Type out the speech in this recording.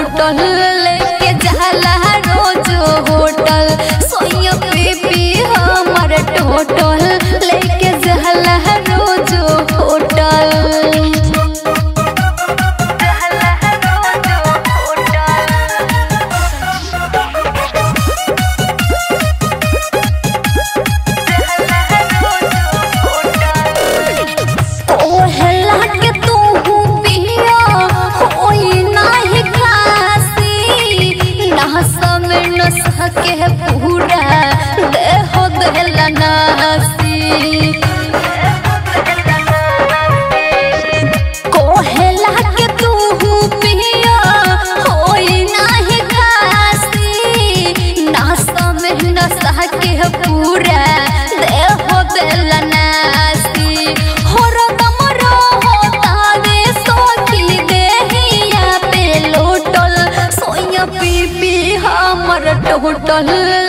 total लेके जाला रोज hotel सोया पीपी हमर टोटल लेके जाला रोज होटल ओहला के तू पिया होई नाही खासी नहस में नस के पूरा देह देला नासी कोहला के तू पिया होई नाही खासी नहस में नस के पूरा देह देला नासी होर कमरो होतावे सोखी देहिया पे लोटल सोया पीपी हमर टोटल